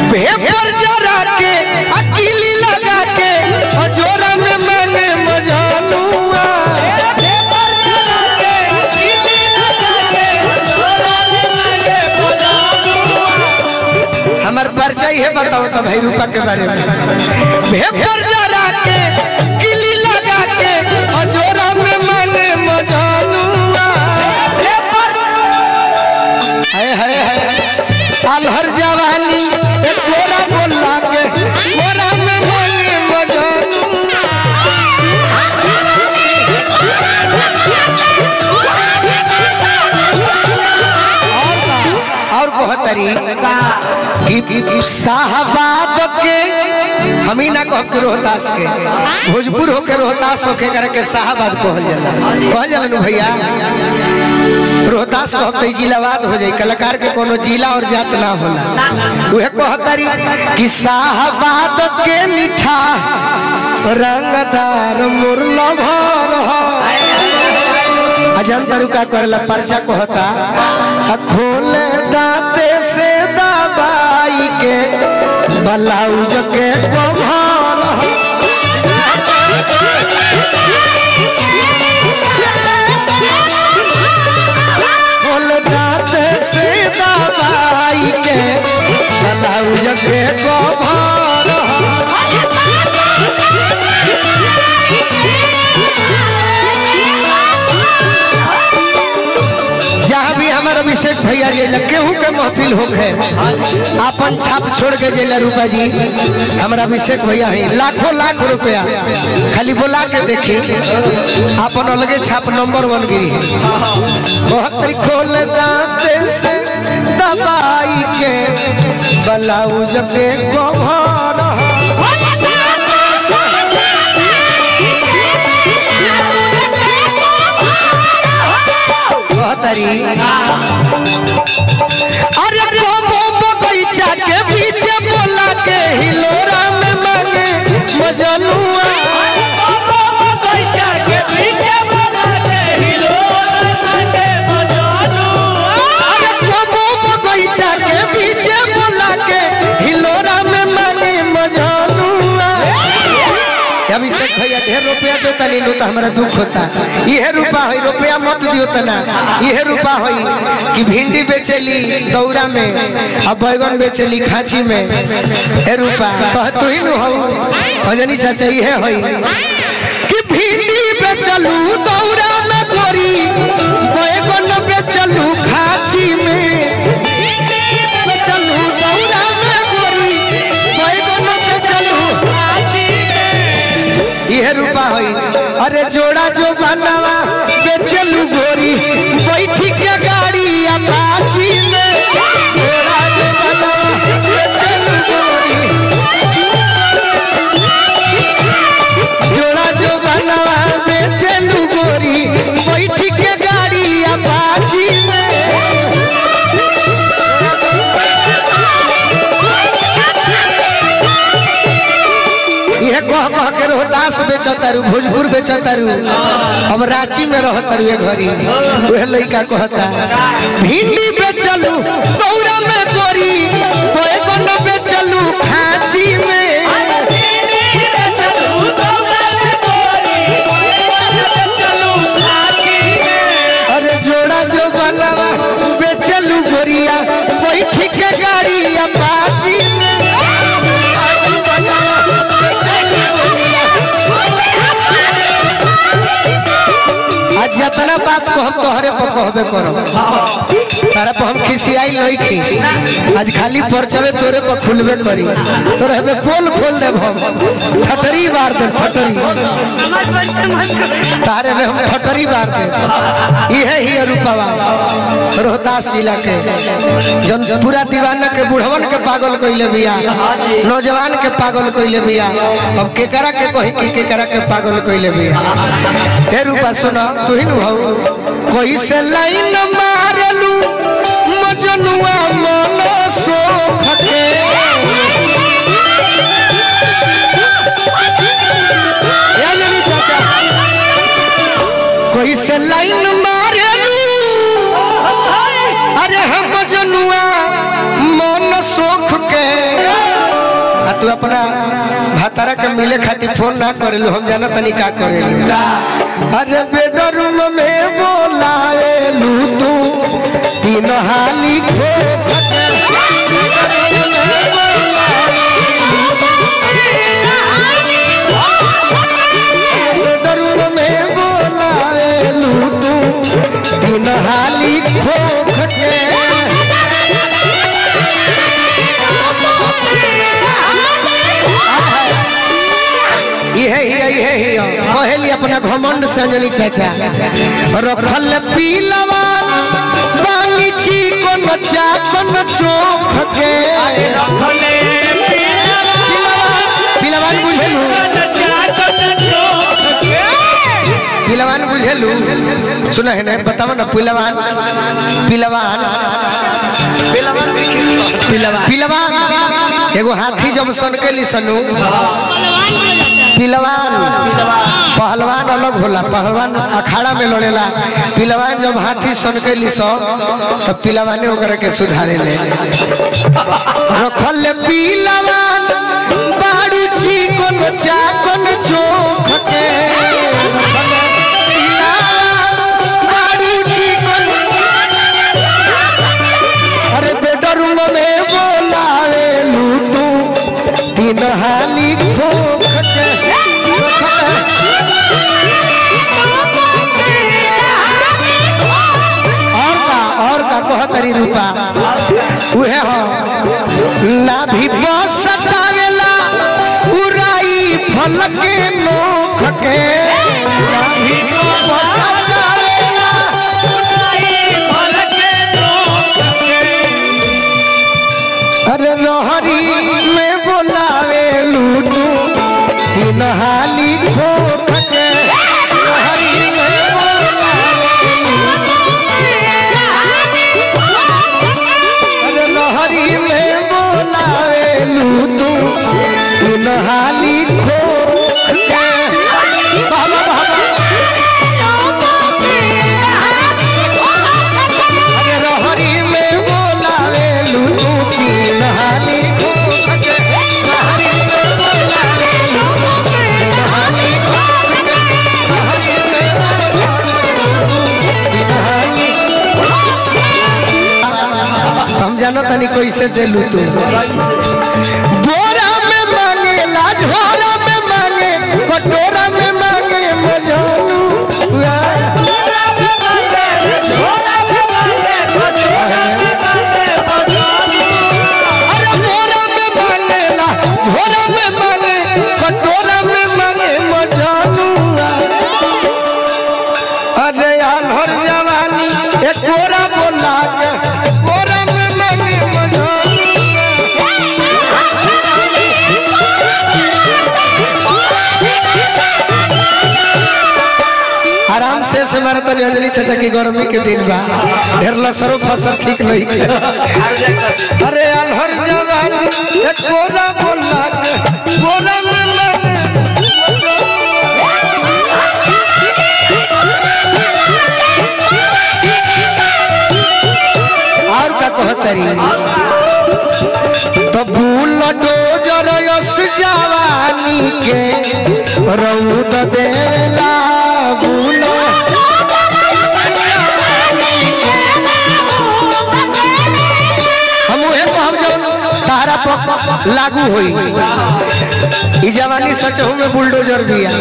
भेपर जरा के अकेली लगा के हजोरा में मैंने मजानुआ हमार परिचय है बताओ तो भाई रूपा के बारे में भेपर जरा के किली लगा के हजोरा में मैंने मजानुआ हाय हाय हाय अलहर जवानी एक तोरा बोला के तोरा में मैंने मजानुआ और बहुत तरी कि साहबाद के हम ही ना कह के रोहतास के भोजपुर होके रोहतास होके करे के साहबाद कहल जाला कहल जाला नु भैया रोहतास कह तो जिलावाद हो जाई कलाकार के कोनो जिला और जात ना होला उहे कहतरी कि साहबाद के मीठा रंगदार मुरला भर अजन तारू का करला परचा कहता आ खोले दाते से दबाई के ब्लाउज के कभार खोले दाते से दबाई के ब्लाउज के कभार जहाँ भी हमारा अभिषेक भैया जेला केहू के महफिल होखे अपन छाप छोड़ के जेला रूपा जी हमारा अभिषेक भैया है लाखों लाख रुपया खाली बोला के देखी अपन अलगे छाप नंबर वन गिरी है बहत्तर खोल दाते से दबाई के ब्लाउज के कभर बहत्तरी अरे बाबो बगीचा के पीछे बोला के हिलोरा में मांगे मजनुआ अरे बाबो बगीचा के पीछे बोला के हिलोरा में मांगे मजनुआ अभिषेक भैया ढेर रुपया दो तनी लो तो हमारा दुख होता यह रूपा है रुपया मत दियो तना यह रूपा है कि भिंडी बेचेली दौरा में अब बैगन बेचेली खाची में ए रूपा कह तू ही नु हो भजनी चाचा ये है कि भिंडी बेचलू दौरा में गोरी बैगन बेचलू खाची में बेचलू दौरा में गोरी बैगन बेचलू यह रूपा होई अरे जोड़ा जो बनावा बेचलू गोरी बैठी के गाड़ी अपाची में जोड़ा जो बनावा बेचलू गोरी जोड़ा जो बनावा बेचलू गोरी बैठी के गाड़ी अपाची में ये कह कह के रोहतास बेचतारू भोजपुर बेचतारू हम रांची में रहतारू ये घरी वह लड़का कहता भिंडी बेचलू तौरा में गोरी बैगन बेचलू खाची में अरे जोड़ा जो बनावा बेचलू गोरिया बैठ के गाड़ी अपाची में आज जितना बात को हम तोहरे पर कहबे करो तारा पर हम खिसियाई नहीं की आज खाली परचवे तोरे पर खुलबे करी तोरे हमें पोल खोल देब हम ठटरी बार दे ठटरी तारे में हम ठटरी बार दे इहे ही रूपवा रोहतास जिला के जन पूरा दीवाना के बुढ़वन के पागल कइले बिया नौजवान के पागल कइले बिया अब केकरा के कही कि केकरा के पागल कइले बिया हे रूपा सुना तू ही नु हऊ कोई से लाइन मारलू मजनुआ मन सोख के या नहीं चाचा कोई से लाइन मारलू अरे हम मजनुआ मन सोख के तू अपना भातारा के मिले खातिर फोन ना करेलू हम जाना तनी का करेलू अरे बेडरूम में बोलाएलू तू तीन हाली खो बेडरूम में बोलाएलू तू तीन हाली खो खटे इहे हिया इहे हिया कहेली अपना घमंड से अंजलि चाचा रखल पीलवा पानी चिकन चाकन चोख के पिलवान बुझेलू पिलवान बुझेलू सुना है ना बताओ ना पिलवान पिलवान पिलवान पिलवान एगो हाथी जब सन के ली सनू पिलवान पहलवान अलग होला पहलवान अखाड़ा में लड़ेला पिलवान जब हाथी सन के ली सो तो पिलवाने ओकरा के सुधारे ले रखल पिलवान बाड़ू चिकन चाकन चोख के रखल पिलवान, बाड़ू चिकन अरे बेडरूम में बोलावे लू तू तीन हाली खोख के और का और का कह तरी रूपा उहे हो ना भी बस सतावेला उराई फल के नोख के ना भी बस सतावेला अरे लहरी में बोलावे लूटू तीन हाली खोख के लहरी में बोलावे अरे लहरी में बोलावे लूटू तीन हाली खोख के बाबा बाबा अरे लहरी में बोलावे लूटू तीन हाली खोख के लहरी में बोलावे लूटू तीन हाली खोख के लहरी में तीन हाली हम जानो तनी कैसे देलू तू बोरा में मांगेला झोरा में मांगे कटोरा में मांगे मजानू अरे बोरा में मांगेला झोरा में मांगे कटोरा में मांगे मजानू अरे आल्हर जवानी एक कोरा बोला के कोरा में मांगे मजानू आराम से से मारा तनी अंजलि चाचा की गर्मी के दिन बा ढेर लसरो फसल ठीक नहीं के अरे अलहर जवान एक कोरा बोला के कोरा में मांगे और का कहतरी तो भूल डोजर यस जवानी के रौद देला भूल हम उहे कहब जौन तारा पर लागू होई ई जवानी सचहु में बुलडोजर बिया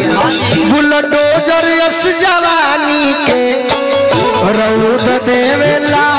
बुलडोजर यस जवानी के रौद देवेला